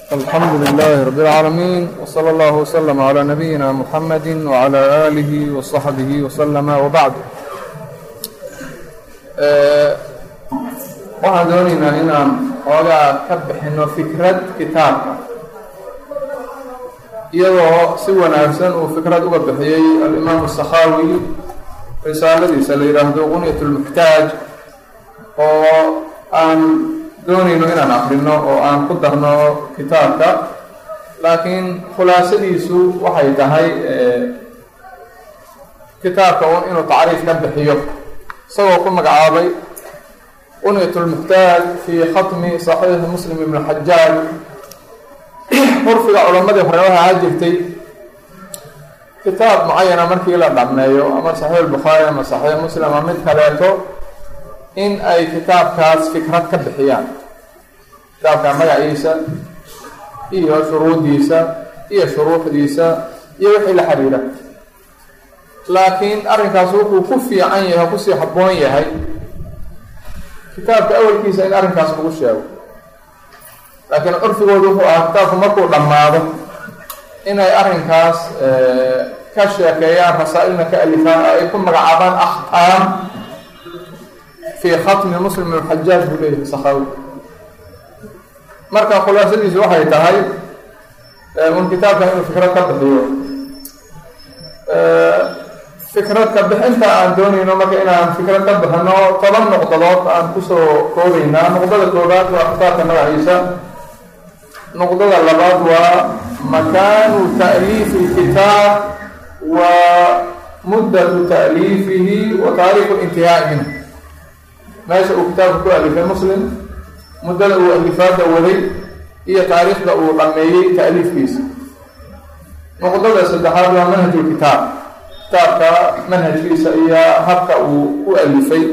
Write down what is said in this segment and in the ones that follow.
الحمد لله رب العالمين وصلى الله وسلم على نبينا محمد وعلى آله وصحبه وسلم وبعد waxaan doonaynaa inaan xoogaa ka bixino fikrad kitaabka iyadoo si wanaagsan uu fikrad uga bixiyey alimaamu sakhaawi risaaladiisa la yidhaahdo qunyat lmuxtaaj oo aan doonayno inaan akrino oo aan ku darno kitaabka laakiin khulaasadiisu waxay tahay kitaabka un inuu tacriif ka bixiyo isagoo ku magacaabay qunyat lmuxtaaj fii khatmi saxiixi muslim ibn xajaaj curfiga culamadii hore waxaa ha jirtay kitaab mucayana markii la dhammeeyo ama saxiix bukhaari ama saxiix muslim ama mid kaleeto in ay kitaabkaas fikrad ka bixiyaan kitaabka magaciisa iyo shuruudiisa iyo shuruuxdiisa iyo wixii la xiriira laakiin arrinkaas wuxuu ku fiican yahay kusii habboon yahay kitaabka awalkiisa in arrinkaas lagu sheego laakiin curfigoodu wuxuu ahaa kitaabku markuu dhammaado inay arrinkaas ka sheekeeyaan rasaa-ilna ka alifaan oo ay ku magacaabaan akhtaam fii khatmi muslim ibn xajaaj buu leeyahay sakhawi marka khulaasadiisu waxay tahay un kitaabkan inuu fikrad ka bixiyo fikrad ka bixinta aan doonayno marka inaan fikrad ka bixino toban nuqdadood aan kusoo koobaynaa nuqdada koobaad waa kitaabka magaciisa nuqdada labaad waa makaanu ta'liifi lkitaab wa muddatu ta'liifihi wa taariikhu intihaa'i minhu meesha uu kitaabka ku alifay muslim muddada uu alifaada waday iyo taariikhda uu dhameeyey ta'liifkiisa nuqdada saddexaad waa manhajulkitaab kitaabka manhajkiisa iyo habka uu u alifay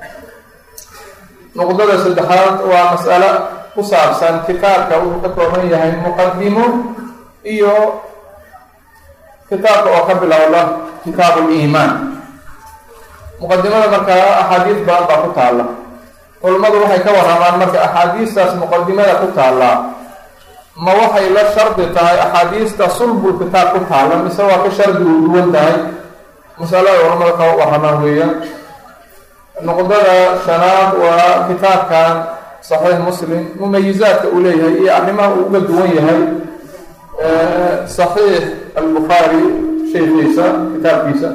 nuqdada saddexaad waa mas'alo ku saabsan kitaabka wuxuu ka kooban yahay muqadimo iyo kitaabka oo ka bilowda kitaabu liimaan muqadimada markaa axaadiis badan baa ku taalla culammadu waxay ka waramaan marka axaadiistaas muqadimada ku taallaa ma waxay la shardi tahay axaadiista sulbul kitaab ku taalla mise waa ka shardi uu duwan tahay masalada culamada ka waramaan weeyaan nuqdada shanaad waa kitaabkan saxiix muslim mumayizaadka uu leeyahay iyo arrimaha uu uga duwan yahay saxiix albukhaari sheekiisa kitaabkiisa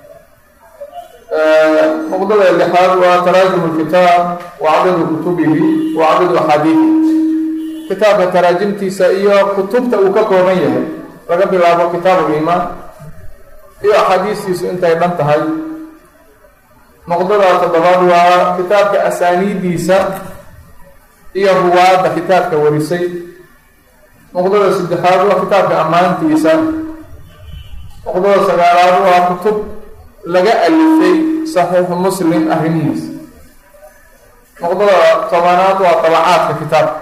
nuqdada lixaad waa taraajum lkitaab wa cadadu kutubihi wa cadadu axaadiihi kitaabka taraajimtiisa iyo kutubta uu ka kooban yahay laga bilaabo kitaabu liimaan iyo axaadiistiisu intay dhan tahay nuqdada toddobaad waa kitaabka asaaniidiisa iyo ruwaadda kitaabka warisay nuqdada saddexaad waa kitaabka ammaantiisa nuqdada sagaalaad waa kutub laga alifay saxiixu muslim arrimihiisa nuqdada tobanaad waa tabacaadka kitaabka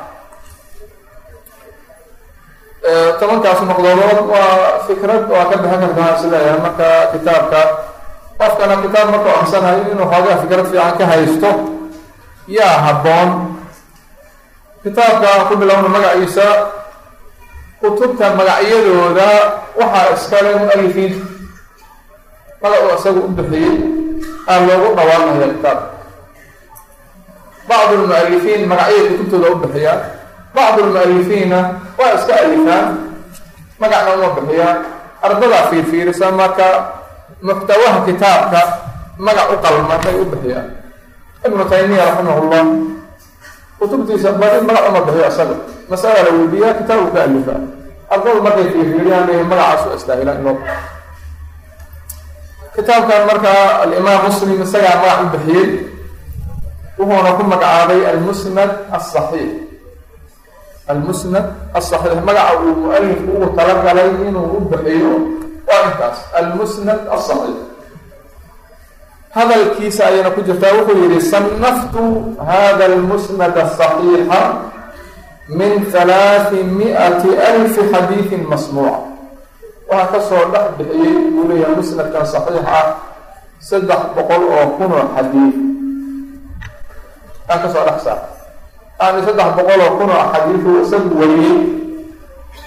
tobankaas nuqdadood waa fikrad waa ka bixin kartaa isleeyahay marka kitaabka qofkana kitaab markuu aksanayo inuu xoogaa fikrad fiican ka haysto yaa habboon kitaabka ku bilowna magaciisa kutubta magacyadooda waxaa iskale mu-alifiin magac uu isagu u bixiyey aan loogu dhawaanaya kitaabka bacdu lmu-alifiin magacyay kutubtooda u bixiyaan bacdu lmu-alifiina waa iska alifaan magacna uma bixiyaan ardadaa fiirfiirisa marka muxtawaha kitaabka magac u qalma bay u bixiyaan ibnu taymiya raximahullah kutubtiisa bari magac uma bixiyo isaga masala la weydiiyaa kitaab uu ka alifaa ardadu markay fiirfiiriyaan leeyihin magacaas u astaahilaa in loo kitaabkan markaa alimaam muslim isagaa magac u bixiyey wuxuuna ku magacaabay almusnad asaxiix almusnad asaxiix magaca uu mu-alifku ugu talagalay inuu u bixiyo waa intaas almusnad asaxiix hadalkiisa ayayna ku jirtaa wuxuu yihi sanaftu hada almusnad asaxiixa min halaati mi-ati alfi xadiidin masmuuca waxaa kasoo dhex bixiyey buu leeyahay musnadkan saxiix ah saddex boqol oo kun oo xadiid aa kasoo dhex saar yani saddex boqol oo kun oo xadiidu isagu wariyey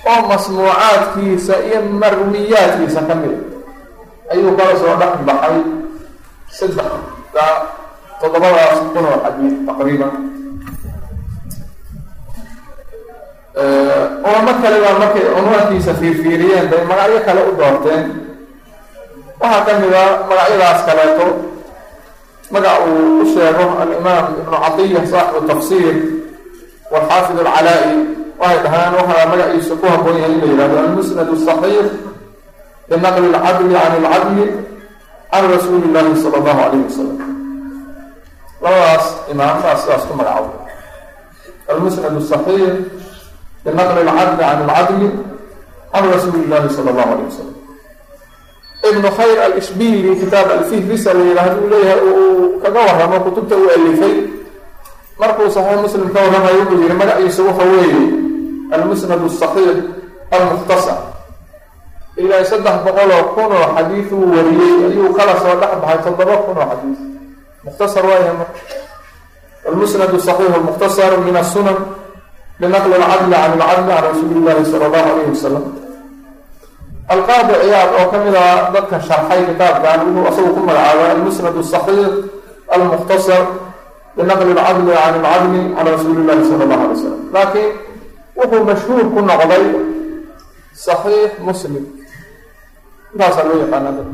oo masmuucaadkiisa iyo marwiyaadkiisa ka mida ayuu kala soo dhex baxay saddexda toddobadaas kun oo xadiid taqriiban culamo kale baa markay cunwaankiisa fiirfiiriyeen bay magacyo kale u doorteen waxaa ka mid a magacyadaas kaleeto magac uu u sheego alimaam ibnu catiya saaxibu tafsiir walxaafid alcalaa-i waxay dhahaan waxaa magaciisa ku haboon yahay in la yihahdo almusnad asaxiix binaqli alcadli can alcadli can rasuuli illaahi sala allahu calayhi wasalam labadaas imaam baa sidaas ku magacaabo almusnad asaxiix binaqli alcadli can alcadli can rasuuli illahi sala allahu alayh wasalam ibnu khayr alishbili kitaab alfihrisa la yidhaahdo uu leeyahay uu kaga waramo kutubta uu alifay markuu saxiix muslim ka warramayo wuxuu yihi magaciisa waxa weeye almusnad asaxiix almukhtasar ilaa saddex boqol oo kun oo xadiid uu wariyey ayuu kala soo dhex baxay toddoba kun oo xadiid mukhtasar waaya marka almusnad asaxiix almukhtasar min asunan binaqli alcadli can alcadli can rasuuli illahi sala allahu alayhi wasalam alqaadi ciyaad oo ka mid a dadka sharxay kitaabkan wuxuu asagu ku magacaabay almusnad asaxiix almukhtasar binaqli alcadli can alcadli can rasuuli illahi sala allahu alay wasalam laakiin wuxuu mashhuur ku noqday saxiix muslim intaasaa loo yaqaana dad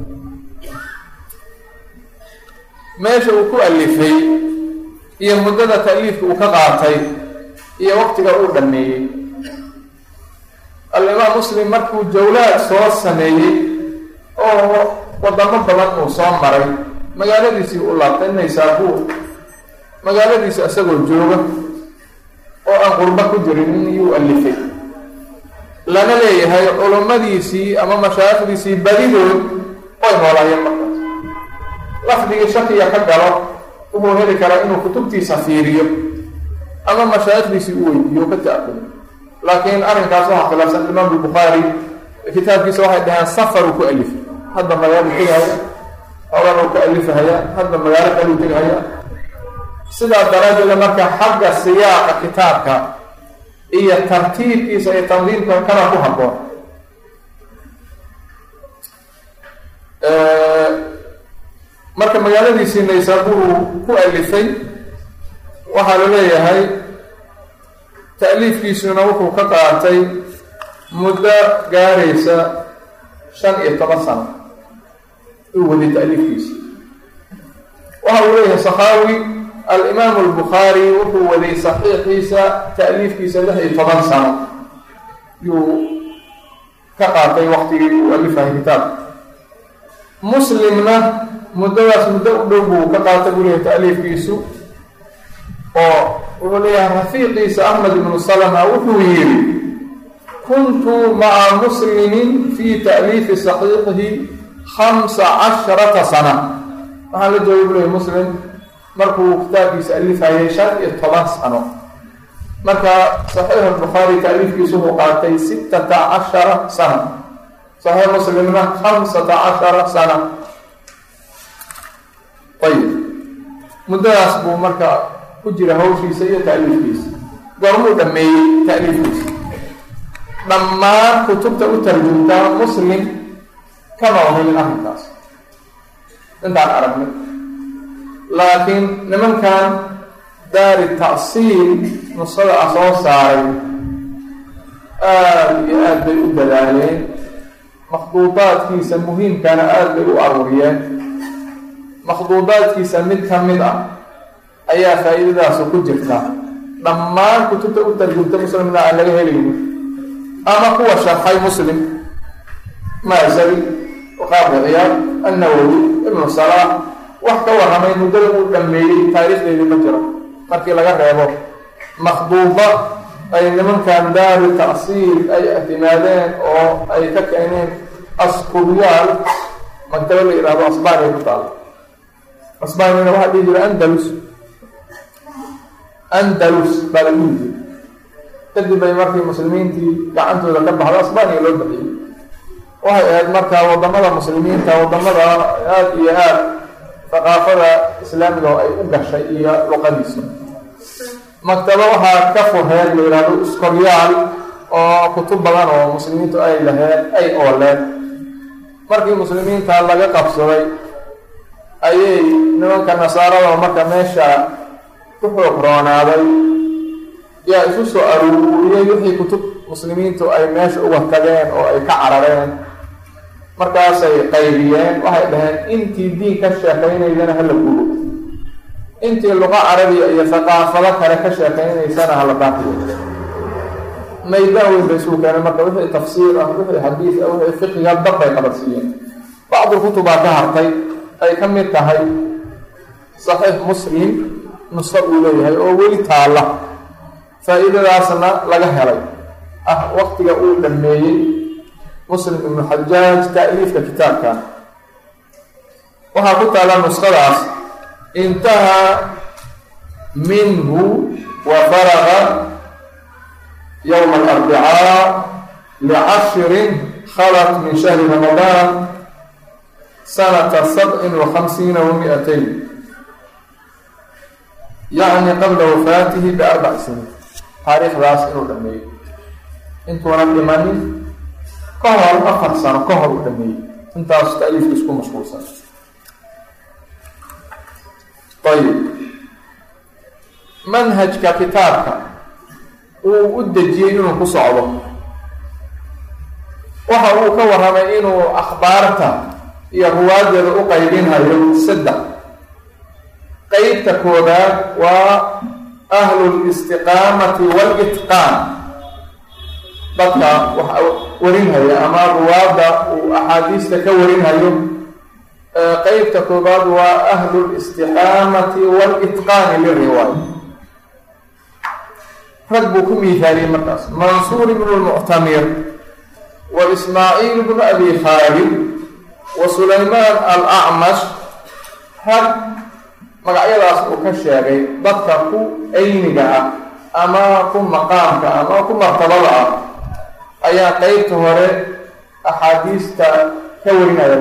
meesha uu ku alifay iyo muddada ta'liifka uu ka qaatay iyo waqtiga uu dhameeyey alimaam muslim markuu jawlaad soo sameeyey oo wadamo badan uu soo maray magaaladiisii u laabtay naysaabuur magaaladiisi isagoo jooga oo aan qurbo ku jirin iyuu alifay lana leeyahay culummadiisii ama mashaaikhdiisii badidood oy noolaayeen markaas lafdigii shakiga ka galo wuxuu heli karaa inuu kutubtiisa fiiriyo ama mashaaikhdiisii u weydiiyo ka ta-akudo laakiin arrinkaas waxaa khilaafsan imaam albukhaari kitaabkiisa waxay dhaheen safaruu ku alifay hadda magaalo tegahaya xogan uu ka alifahaya hadda magaalo kaluu tegahaya sidaa daraaddeeda marka xagga siyaaqa kitaabka iyo tartiibkiisa iyo tandiimka kana ku habboon marka magaaladiisii naysaabuur ku alifay waxaa la leeyahay ta'liifkiisuna wuxuu ka qaatay muddo gaaraysa shan iyo toban sano uu waday ta'liifkiisa waxa uu leeyahay sakhaawi alimaamu albukhaari wuxuu waday saxiixiisa ta'liifkiisa lix iyo toban sano yuu ka qaatay waqtigii uu alifahay kitaabka muslimna muddadaas muddo u dhow buu ka qaatay buu leeyahay ta'liifkiisu oo wuxuu leeyahay rafiiqiisa axmed ibnu salama wuxuu yidhi kuntu maca muslimin fi ta'liifi saxiixihi khamsa casharata sana waxaan la joogay buu leeyahy muslim markuu kitaabkiisa alifayay shan iyo toban sano marka saxiix albukhaari ta'liifkiisu wuxuu qaatay sittata cashara sana saxiix muslimna khamsata cashara sana ayib muddadaas buu marka ku jira hawshiisa iyo ta'liifkiisa goormuu dhameeyey ta'liifkiisa dhammaan kutubta u tarjumtaa muslim kama ohelin arrinkaas intaan aragnay laakiin nimankan daari ta'siil nusada ah soo saaray aada iyo aada bay u dadaaleen makhduudaadkiisa muhiimkana aada bay u aruuriyeen makhduudaadkiisa mid ka mid ah ayaa faa-iidadaasu ku jirta dhammaan kutubta u tarjumta muslimna aan laga helayno ama kuwa sharxay muslim maasari qaabka ciyaad annawowi ibnu salaax wax ka warramay muddada uu dhameeyey taariikhdeedii ma jiro markii laga reebo makhduuba ay nimankan daaru ta'siil ay ictimaadeen oo ay ka keeneen askubiyaal maktaba la yidhahdo asbaaniya ku taala asbaaniyana waxaa dhihi jira andalus andalus baa la dhihi jira kadib bay markii muslimiintii gacantooda ka baxda asbaaniya loo bixiyey waxay ahayd markaa wadamada muslimiinta wadamada aada iyo aada thaqaafada islaamiga oo ay u gashay iyo luqadiisa maktaba waxaa ka furheed la yidhahdo iskoryaal oo kutub badan oo muslimiintu ay laheen ay ooleen markii muslimiinta laga qabsaday ayay nimanka nasaarada marka meesha ku xoog roonaaday yaa isu soo aruuriyey wixii kutub muslimiintu ay meesha uga tageen oo ay ka carareen markaasay qaybiyeen waxay dhaheen intii diin ka sheekaynaydana hala gubo intii luqa carabiya iyo thaqaafado kale ka sheekaynaysana hala baaqiyo maydaan weyn bay isugu keeneen marka wixii tafsiir ah wixii xadiis ah wixii fiqiga dab bay qabadsiiyeen bacdu kutubaa ka hartay ay ka mid tahay saxiix muslim nusqo uu leeyahay oo weli taalla faa-iidadaasna laga helay ah waqtiga uu dhameeyey muslim ibnu xajaaj ta'liifka kitaabkan waxaa ku taalla nusqadaas intahaa minhu wa faraga yowma alarbicaa licashrin khalat min shahri ramadaan sanata sabcin wa khamsiina wa mi-atayn yacni qabla wafaatihi biarbac siniin taariikhdaas inuu dhameeyey intuunan dhimanin ka hor afar sano ka hor uu dhameeyey intaas ta'liifka isku mashquulsan ayib manhajka kitaabka uu u dejiyey inuu ku socdo waxa uu ka warramay inuu akhbaarta iyo ruwaadeeda u qaybinhayo saddex qeybta koobaad waa ahlu listiqaamati walitqaan dadka wax warinhaya ama ruwaadda uu axaadiista ka warinhayo qeybta koobaad waa ahlu listiqaamati walitqaani liriwaaya rag buu ku miihaaliyey markaas mansuur ibnu lmuctamir wa ismaaciil bnu abi khaalid wa sulaymaan alacmash rag magacyadaas uu ka sheegay dadka ku ayniga ah ama ku maqaamka ama ku martabada ah ayaa qeybta hore axaadiista ka warinaya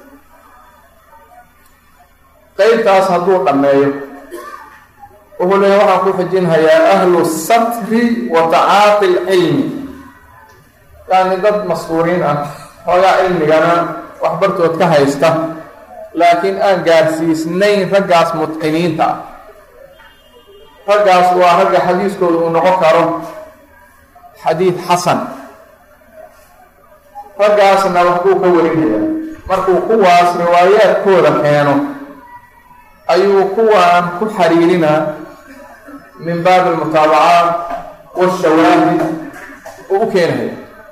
qeybtaas hadduu dhammeeyo wuxuu leeya waxaan ku xijinhayaa ahlu satri wa tacaati lcilmi yani dad maskuuriin ah xoogaa cilmigana waxbartood ka haysta laakiin aan gaarsiisnayn raggaas mutqiniinta ah raggaas waa ragga xadiiskooda uu noqon karo xadiid xasan raggaasna waxbuu ka warinhayaa markuu kuwaas riwaayaadkooda keeno ayuu kuwaan ku xariirinaa min baabi almutaabacaat washawaahid uu u keenahaya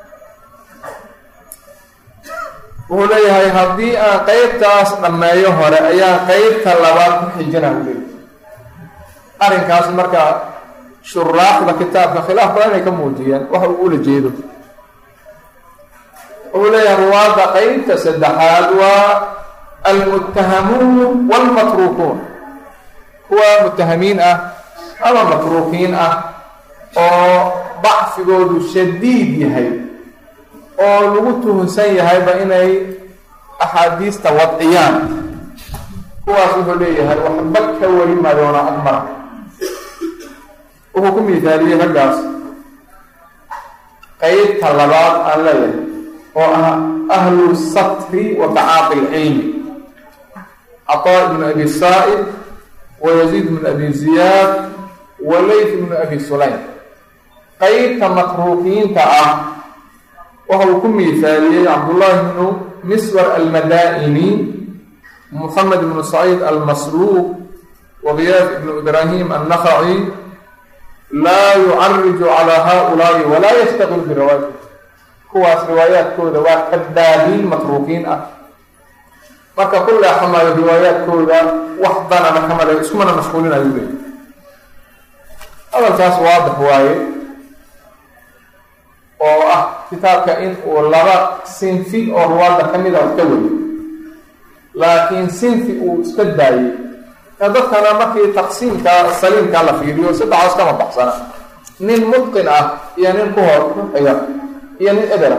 wuxuu leeyahay haddii aan qeybtaas dhammeeyo hore ayaa qeybta labaad ku xijina u leeyahay arrinkaas marka shuraaxda kitaabka khilaaf badan inay ka muujiyeen waxa uu ula jeedo wuxuu leeyahay ruwaadda qeybta saddexaad waa almuttahamuun walmatruukuun kuwa muttahamiin ah ama matruukiin ah oo dacfigoodu shadiid yahay oo lagu tuhunsan yahayba inay axaadiista wadciyaan kuwaas wuxuu leeyahay waxba ka wari madoona akmar wuxuu ku miithaaliyey raggaas qeybta labaad aan leeyahay oo ah ahlu satri wa tacaaqi lcilmi caطaa ibnu abi saa'ib wa yaziid ibnu abi ziyaad wa leyt ibnu abi sulaym qeybta matruukiinta ah waxa uu ku miithaaliyey cabdullaahi bnu miswar almadaa'ini muxamed ibnu saciid almasluuq wa giyaad ibnu ibraahim annakhaci laa yucariju calaa haaulaa'i walaa yastaqil biriwaayati kuwaas riwaayaadkooda waa kadaabiin matruukiin ah marka ku leexamaayo riwaayaadkooda wax danana kamale iskumana mashquulinayo leey hadalkaas waadix waaye oo ah kitaabka in uu laba sinfi oo ruwaadda ka mida wax ka wariyo laakiin sinfi uu iska daayey ee dadkana markii taqsiimka saliimka la fiiriyo saddexaas kama baxsana nin mutqin ah iyo nin ku hor xiga iyo nin ebera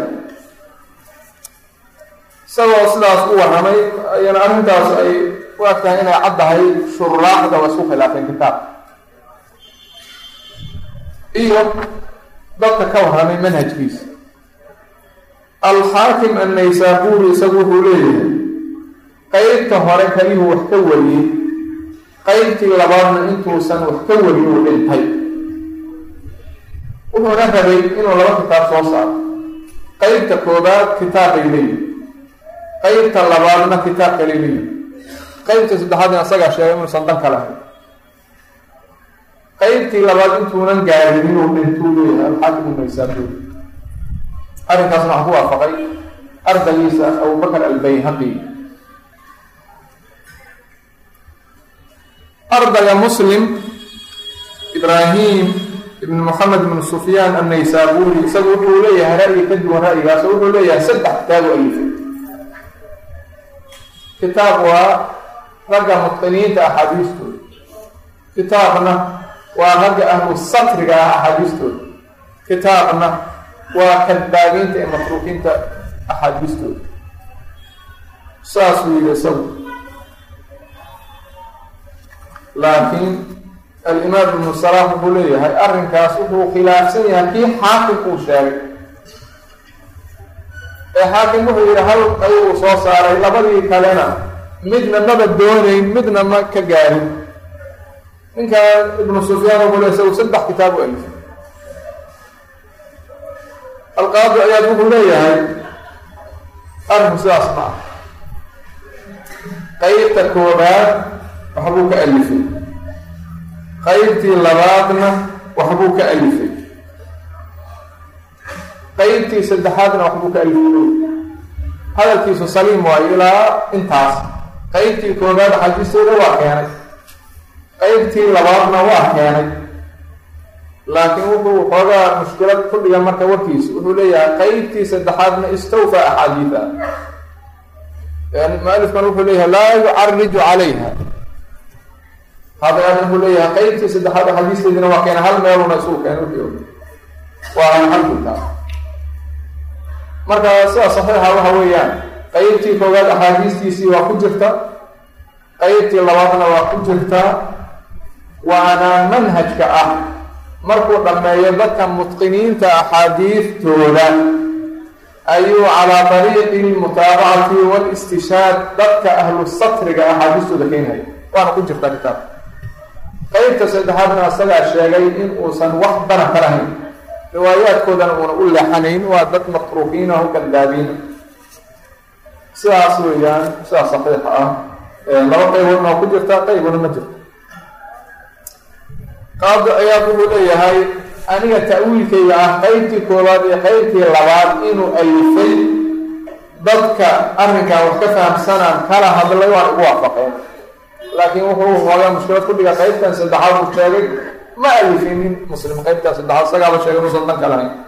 isagoo sidaas u warramay ayana arrintaas ay u eg tahay inay caddahay shuraaxda waa isku khilaafeen kitaabka iyo dadka ka warramay manhajkiisa alxaakim annaysaabuuri isagu wuxuu leeyahay qeybta hore kalihuu wax ka wariyey qeybtii labaadna intuusan wax ka warin uu dhintay wuxuuna rabay inuu laba kitaab soo saaro qeybta koobaad kitaabbay leeyihi qeybta labaadna kitaab kale leeyihi qeybta saddexaadna isagaa sheegay inuusan dan ka lahayn qeybtii labaad intuunan gaarin inuu dhintuu leeyahay alxaakim annaysaabuuri arrinkaasna waxaa ku waafaqay ardaygiisa abubakr albayhaqi ardayga muslim ibraahim ibn moxamed ibn sufyaan annaysaabuuri isagu wuxuu leeyahay ra'yi ka duwan ra'yigaas oo wuxuu leeyahay saddex kitaabu alifay kitaab waa ragga mutqiniinta axaadiistooda kitaabna waa ragga ahlu satriga ah axaadiistooda kitaabna waa kadbaabiinta ee matruukiinta axaadiistooda saasuu yidhi isagu laakiin alimaam ibnu salaam wuxuu leeyahay arrinkaas wuxuu khilaafsan yahay kii xaakim uu sheegay ee xaakim wuxuu yidhi hal ayuu soo saaray labadii kalena midna maba doonayn midna ma ka gaarin ninkan ibnu sufyaan wuxuu le isagu saddex kitaab u alifay alqaadi ayaad wuxuu leeyahay arrinku sidaas ma ah qeybta koobaad waxbuu ka alifay qeybtii labaadna waxbuu ka alifay qeybtii saddexaadna waxbuu ka alifay hadalkiisu saliim waayo ilaa intaas qeybtii koobaad xadiistooda waa keenay qeybtii labaadna waa keenay laakiin wuxuu xoogaa mushkilad ku dhiga marka warkiisa wuxuu leeyahay qeybtii saddexaadna istawfa axaadiida mualifkan wuxuu leeyahay laa yucariju calayha hadaan wuxuu leeyahay qeybtii saddexaad axaadiisteedina waa keena hal meeluna isugu keena wixii waa alxamdulillah marka sida saxiixa waxa weeyaan qeybtii koowaad axaadiistiisii waa ku jirta qeybtii labaadna waa ku jirtaa waana manhajka ah markuu dhammeeyo dadka mutqiniinta axaadiistooda ayuu calaa dariiqi lmutaabacati walistishaad dadka ahlu satriga axaadiistooda keenhaya waana ku jirtaa kitaab qeybta saddexaadna isagaa sheegay in uusan wax dana ka lahayn riwaayaadkoodana uuna u leexanayn waa dad matruukiina o kadaabiina sidaas weeyaan sidaas saxiixa ah laba qeyboodna waa ku jirta qeybuna ma jirto qaadi ayaa wuxuu leeyahay aniga ta'wiilkayga ah qeybtii koowaad iyo qeybtii labaad inuu alifay dadka arrinkan wax ka fahamsanaan kala hadlay waan ugu waafaqeen laakiin wuxuu hoogaa mushkilad ku dhiga qeybtan saddexaad uu sheegay ma alifinin muslim qeybtan saddexaad isagaaba sheegay inuusan dan ka lahayn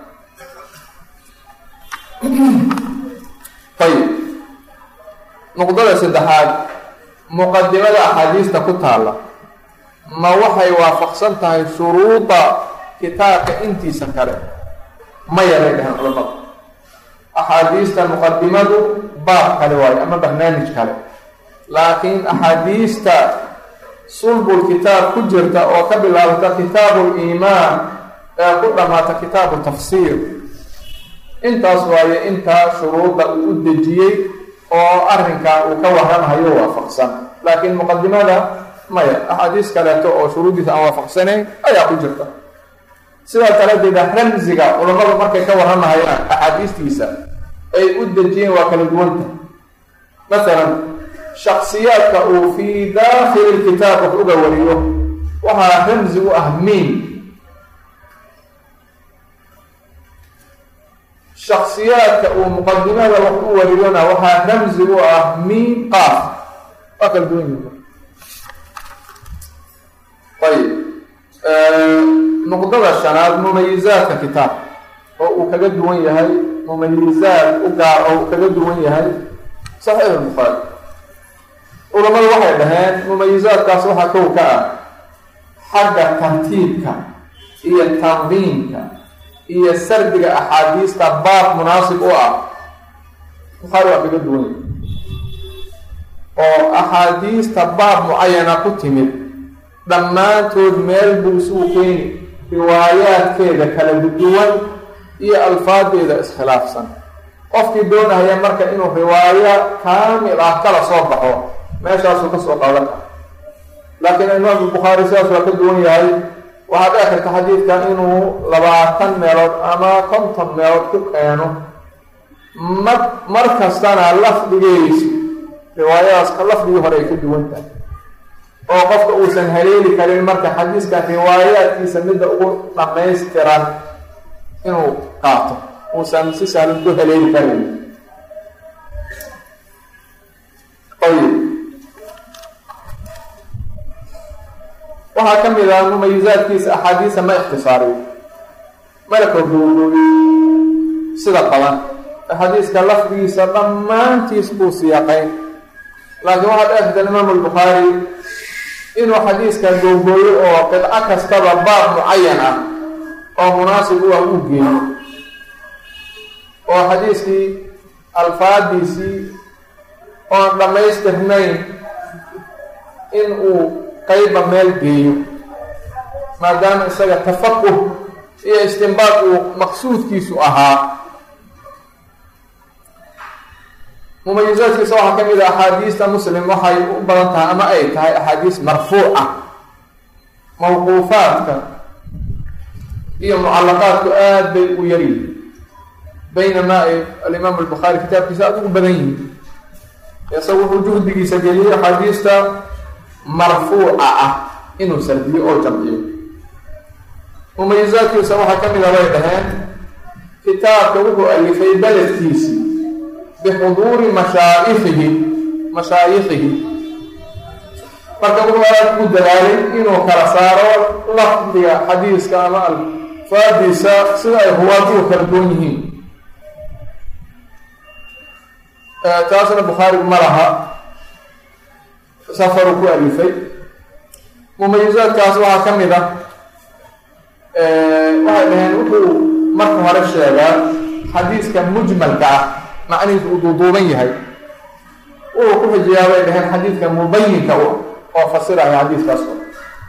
ayib nuqdada saddexaad muqadimada axaadiista ku taalla ma waxay waafaqsan tahay shuruuda kitaabka intiisa kale ma yaray dhaheen culamada axaadiista muqadimadu baab kale waayo ama barnaamij kale laakiin axaadiista sulbul kitaab ku jirta oo ka bilaabata kitaabu liimaan ee ku dhammaata kitaabu tafsiir intaas waayo intaa shuruudda uu u dejiyey oo arrinkan uu ka warramahayo waafaqsan laakiin muqadimada maya axaadiis kaleeto oo shuruuddiisa aan waafaqsanayn ayaa ku jirta sidaa daraaddeeda ramsiga culammadu markay ka warramahayaan axaadiistiisa ay u dejiyeen waa kala duwanta masalan shaksiyaadka uu fii daakili lkitaab wax uga wariyo waxaa ramsi u ah miin shaksiyaadka uu muqadimada wax u wariyona waxaa ramsi u ah miin qaaf waa kala duwan yihin ayib nuqdada shanaad mumayizaadka kitaab oo uu kaga duwan yahay mumayizaad u gaar oo uu kaga duwan yahay saxiix lbukhaari culamadu waxay dhaheen mumayizaadkaas waxaa kow ka ah xagga tartiibka iyo tandiimka iyo sardiga axaadiista baab munaasib u ah bukhaari waa kaga duwan yahay oo axaadiista baab mucayana ku timid dhammaantood meel buu isugu keeni riwaayaadkeeda kala duwan iyo alfaadeeda iskhilaafsan qofkii doonaya marka inuu riwaayo kaamil ah kala soo baxo meeshaasuu kasoo qaadan kara laakiin imaam bukhaari sidaas waa ka duwan yahay waxaad dhici karta xadiidkan inuu labaatan meelood ama konton meelood ku keeno mar mar kastana lafdigeysi riwaayadaas lafdigii hore ay ka duwan tahay oo qofka uusan haleeli karin marka xadiiska riwaayaadkiisa midda ugu dhamaystiran inuu qaato uusan si sahlan ku haleeli karin ayib waxaa ka mid ah mumayizaadkiisa axaadiisa ma ikhtisaariyo mana kordhoogooyo sida badan axaadiiska lafdigiisa dhammaantiis buu siyaaqayn laakiin waxaa dheerta imaamu albukhaari inuu xadiiska googooyo oo qidco kastaba baab mucayan ah oo munaasib u ah uu geeyo oo xadiiskii alfaadiisii oon dhammaystirnayn in uu qayba meel geeyo maadaama isaga tafaquh iyo istinbaad uu maqsuudkiisu ahaa mumayizaadkiisa waxaa ka mid a axaadiista muslim waxay u badan tahay ama ay tahay axaadiis marfuuca mawquufaadka iyo mucalaqaadku aada bay u yaryihin baynamaa ay alimaam albukhaari kitaabkiisa aada ugu badan yihiin isaga wuxuu juhdigiisa geliyey axaadiista marfuuca ah inuu sardiyo oo jamciyo mumayizaadkiisa waxaa ka mid a bay dhaheen kitaabka wuxuu alifay beledkiisi bixuduuri mashaa'ikihi mashaayikihi marka wuxuu aada ugu dadaalay inuu kala saaro lafdiga xadiiska ama alfaadiisa sida ay ruwaadu kala duwan yihiin taasna bukhaari ma laha safaru ku alifay mumayizaadkaas waxaa ka mid a waxay dhaheen wuxuu marka hore sheegaa xadiiska mujmalka ah macnihiisu uu duuduuban yahay wuxuu ku xijiyaa bay dhaheen xadiidka mubayinka u oo fasiraya xadiiskaas oo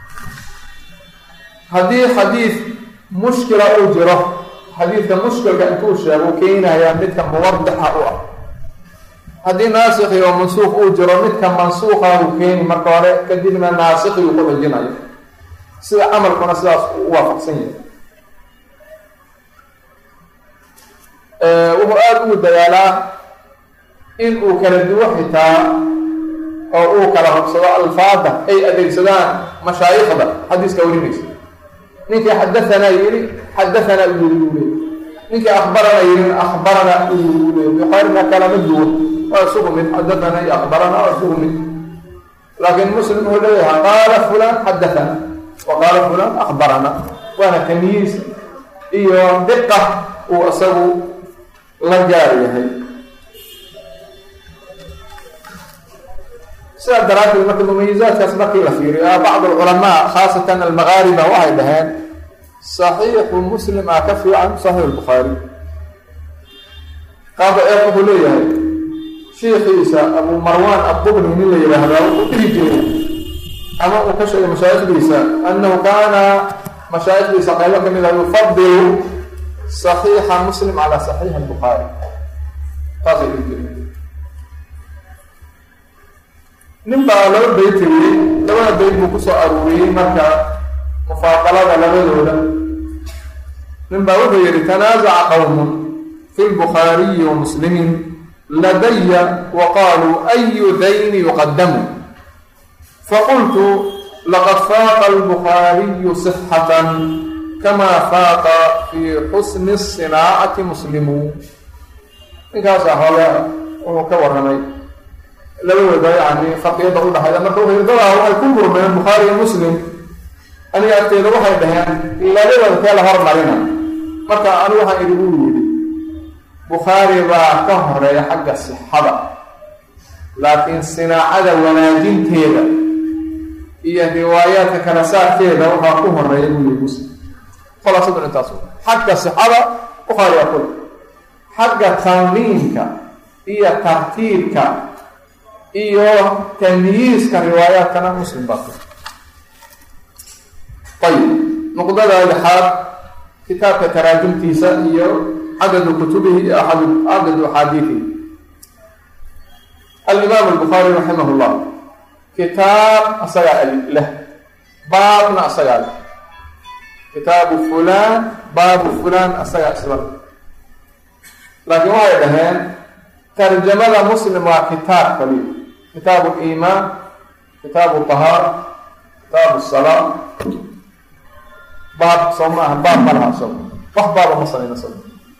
haddii xadiid mushkila uu jiro xadiidka mushkilka intuu sheego keenayaa midka muwadixa u ah haddii naasikhi oo mansuuq uu jiro midka mansuuqa uu keeni marka hore kadibna naasikhi uu ku xijinayo sida camalkuna sidaas u waafaqsan yahay wuxuu aada ugu dadaalaa in uu kala duwo xitaa oo uu kala hogsado alfaada ay adeegsadaan mashaayikhda xadiiska warinaysa ninkii xadahanaa yiri xadahanaa u yiri uu leey ninkii akbarana yirin akbarana u yiri uu leey bukhaarina kalama duwan waa isugu mid xadathana iyo akbarana waa isugu mid laakiin muslim wuxuu leeyahay qaala fulan xadathana wa qaala fulan akbarana waana tamyiis iyo diqa uu isagu la gaar yahay sidaa daraaddeed marka mumayizaadkaas markii la fiiriyo bacd alculamaa khaasatan almagaariba waxay dhaheen saxiixu muslim ah ka fiican saxiix lbukhaari qaaba eer wuxuu leeyahay shiikiisa abu marwan addubni nin la yidhaahdaa wuxuu dhihi jiray ama uu ka sheegay mashaayikhdiisa annahu kaana mashaayikhdiisa qaybo ka mid ah yufadilu saxiixa muslim calaa saxiixi albukhaari saasay dhihi jireen nin baa laba bayt tiriyey labada bayt buu kusoo aruuriyey marka mufaadalada labadooda nin baa wuxuu yihi tanaazaca qowmun fi lbukhaariyi wa muslimin ladaya wa qaluu ayu dayni yuqadamu faqultu laqad faaqa albukhaariyu sixatan kama faaqa fi xusni sinaacati muslimu ninkaasaa hole wuxuu ka warramay labadooda yani faqiyada u dhaxayda marka wuxuu dadaa waxay ku murmeen bukhaari iyo muslim aniga agteeda waxay dhaheen labadooda kee la hormarina marka anigu waxaan idigu yidhi bukhaari baa ka horeeya xagga sixada laakiin sinaacada wanaajinteeda iyo riwaayaadka kala saarkeeda waxaa ku horeeya buu yihi muslim khulaasadu intaas xagga sixada bukhaari waa kule xagga tanliimka iyo tartiibka iyo tamyiiska riwaayaadkana muslim baa ku ayib nuqdada lixaad kitaabka taraajumtiisa iyo cadadu kutubihi iyo cadadu axaadiidihi alimaam albukhaari raximah llah kitaab asagaa leh baabna asagaa leh kitaabu fulan baabu fulan asagaa isla laakiin waxay dhaheen tarjamada muslim waa kitaab kaliya kitaabu liimaan kitaabu tahaara kitaabu salaa baab soo ma aha baab ma laha isago wax baaba ma samayna isago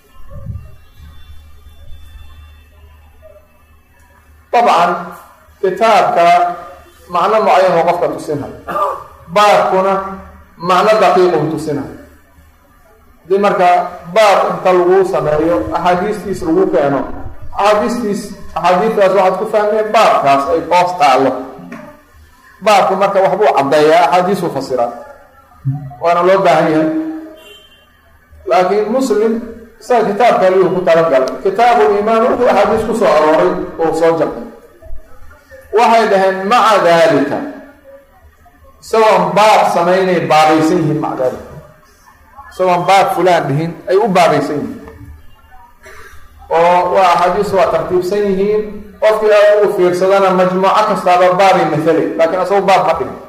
dabcan kitaabka macno mucayan oo qofka tusinhay baabkuna macno daqiiquu tusinhay hadii marka baab inta lagu sameeyo axaadiistiis lagu keeno axaadiistiis axaadiistaas waxaad ku fahmeen baabkaas ay hoos taallo baabku marka waxbuu caddeeyaa axaadiisuu fasiraa waana loo baahan yahay laakiin muslim isaga kitaabka liyuu ku talagalay kitaabu liimaan wuxuu axaadiis ku soo arooray oo soo jabtay waxay dhaheen maca dalika isagoon baab samaynay baabaysan yihiin maca dalika isagoon baab fulaan dhihin ay u baabaysan yihiin oo waa axaadiis waa tartiibsan yihiin qofkii aad ugu fiirsadana majmuuco kastaaba baabay mahalay laakiin isago baab ma dhihin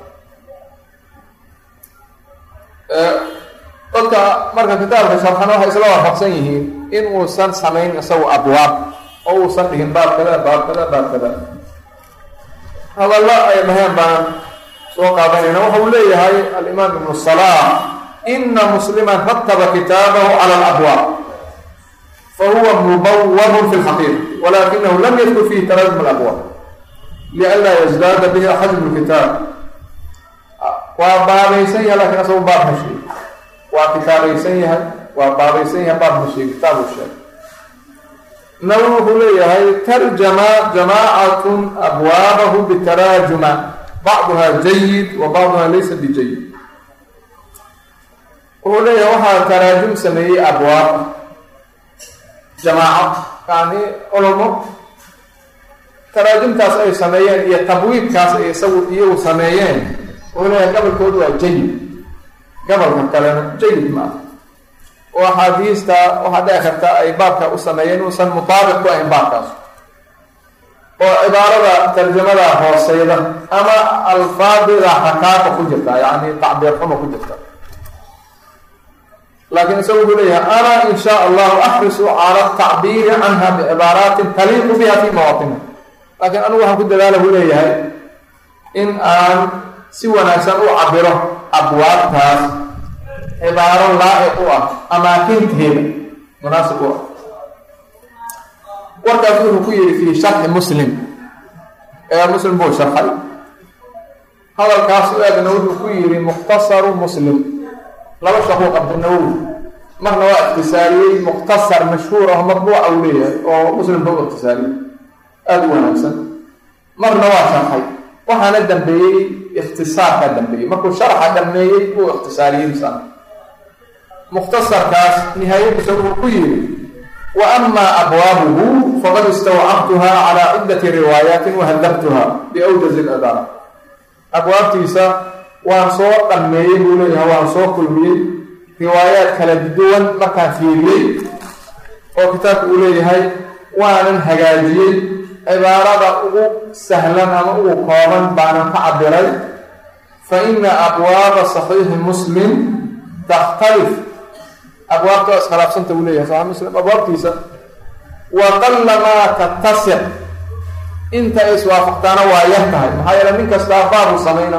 dadka marka kitaabka sharxan waxay isla waafaqsan yihiin in uusan samayn isagu abwaab oo uusan dhihin baab kada baab kada baab kada hadallo ay dhaheen baan soo qaadanayna waxa uu leeyahay alimaam ibnu salaah ina musliman rataba kitaabahu cala alabwaab fahuwa mubawabun fi lxaqiiqa walakinahu lam yadkur fihi taraajum alabwaab lianlaa yazdaada bihi xajmu lkitaab waa baabaysan yahay lakin asagu baab ma sheegi waa kitaabaysan yahay waa baabaysan yahay baab ma sheegi kitaabu sheeg nawi wuxuu leeyahay tarjama jamaacatun abwaabahu bitaraajuma bacduha jayid wa bacduha laysa bijayid wuxuu leeyahay waxaa taraajum sameeyey abwaab jamaaco yani culamo taraajumtaas ay sameeyeen iyo tabwiibkaas ay isagu iyagu sameeyeen wuxuu leeyahay gabalkoodu waa jayid gabalka kalena jayid maaha oo axaadiista waxaa dhici karta ay baabka u sameeyeen inuusan mutaabiq ku ahayn baabkaas oo cibaarada tarjamada hooseyda ama alfaadida xakaaka ku jirta yani tacbiir xumo ku jirta laakiin isagu wuxuu leeyahay ana in sha allahu axrisu cala tacbiiri canha bicibaaraatin taliiqu biha fi mawaatina laakiin anigu waxaan ku dadaala buu leeyahay in aan si wanaagsan u cabiro abwaabtaas cibaaro laa-iq u ah amaakinteeda munaasib u ah warkaas wuxuu ku yihi fii sharxi muslim ee muslim buu sharxay hadalkaas u eegna wuxuu ku yihi mukhtasaru muslim laba shaquu qabtay nawowi marna waa ikhtisaariyey mukhtasar mashhuur ah matbuuca uu leeyahay oo muslimka u ikhtisaariyey aada u wanaagsan marna waa sharxay waxaana dambeeyey ikhtisaarkaa dambeeyey markuu sharxa dhameeyey uu ikhtisaariyey misana mukhtasarkaas nihaayadiisa wuxuu ku yihi wa ama abwaabuhu faqad istawcabtuha calaa ciddati riwaayaatin wahadabtuha biawjazi ladaara abwaabtiisa waan soo dhameeyey buu leeyahay waan soo kulmiyey riwaayaad kala duwan markaan fiiriyey oo kitaabka uu leeyahay waanan hagaajiyey cibaarada ugu sahlan ama ugu kooban baanan ka cabiray fa ina abwaaba saxiixi muslim takhtalif abwaabta waa iskhilaafsanta uu leeyahay saxiix muslim abwaabtiisa wa qallamaa tattasiq inta ay iswaafaqtaana waa yar tahay maxaa yeele nin kastaa baabu samayna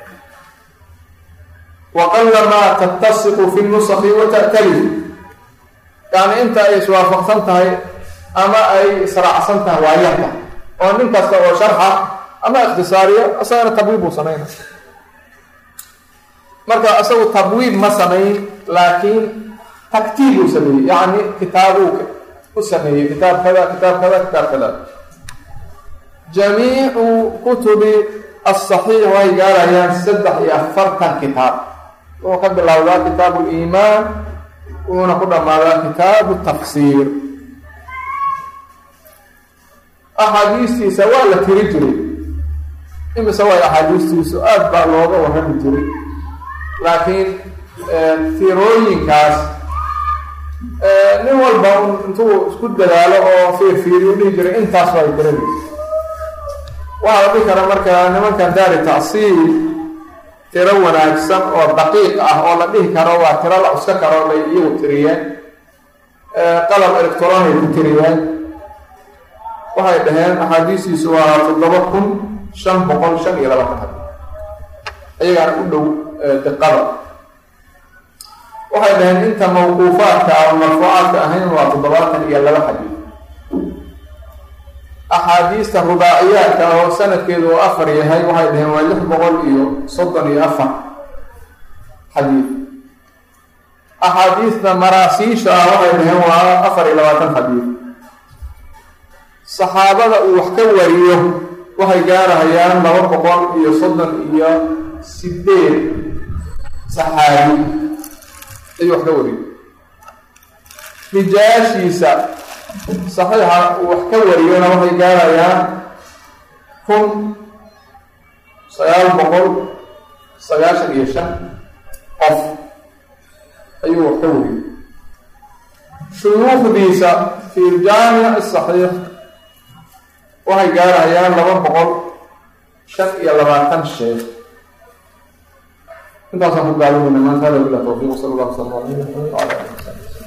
wa qallamaa tattasiqu fi nusaki wa ta'talif yani inta ay iswaafaqsan tahay ama ay israacsan tahay waa yar tahay oo nin kasta oo sharxa ama ikhtisaariya isagana tabwiib buu samayna marka isagu tabwiib ma samayn laakiin taktiib uu sameeyey yani kitaabuu u sameeyey kitaab kada kitaab kada kitaab kada jamiicu kutubi asaxiix way gaarayaan saddex iyo afartan kitaab wuxuu ka bilowdaa kitaabu liimaan wuxuuna ku dhammaadaa kitaabu tafsiir axaadiistiisa waa la tiri jiray imise way axaadiistiisu aada baa looga warrami jiray laakiin tirooyinkaas nin walba intuu isku dadaalo oo fiirfiiriyo dhihi jiray intaas waa tiradiisa waxaa la dhihi kara marka nimankan daari tacsiil tiro wanaagsan oo daqiiq ah oo la dhihi karo waa tiro la cuska karo bay iyagu tiriyeen qalab electron ay ku tiriyeen waxay dhaheen axaadiistiisu waa toddoba kun shan boqol shan iyo labaatan xadii iyagaana u dhow diqada waxay dhaheen inta mawquufaadka ama marfuucaadka ahayn waa toddobaatan iyo laba xadiid axaadiista rubaaciyaadka oo sanadkeedu uu afar yahay waxay dhaheen waa lix boqol iyo soddon iyo afar xadiid axaadiista maraasiisha ah waxay dhaheen waa afar iyo labaatan xadiid saxaabada uu wax ka wariyo waxay gaarahayaan laba boqol iyo soddon iyo sideed saxaabi ayuu wax ka wariyo rijaashiisa saxiixa uu wax ka wariyona waxay gaarayaan kun sagaal boqol sagaashan iyo shan qof ayuu wax ka wariyey shuyuukhdiisa fi ljaamic asaxiix waxay gaarayaan laba boqol shan iyo labaatan sheekh intaasaan ku gaalinayna maanta hada bilah tawfiiq sala allah sala ala ala